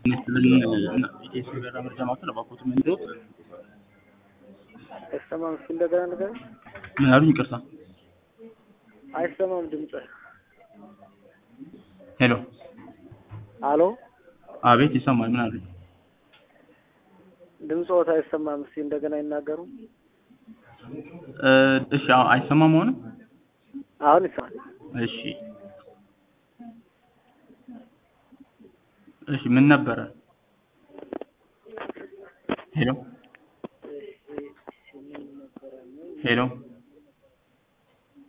ኢቴስ ገራ መረጃ ማዕከል እባክዎት ምን ይዘውት? አይሰማም። እስኪ እንደገና ነገር ምን አሉኝ? ይቅርታ። አይሰማም ድምጽ። ሄሎ። አሎ አቤት፣ ይሰማል። ምን አሉኝ? ድምጽዎት አይሰማም። እስኪ እንደገና ይናገሩ። እ እሺ፣ አሁን አይሰማም አሁንም? አሁን ይሰማል። እሺ፣ እሺ፣ ምን ነበረ? ሄሎ ሄሎ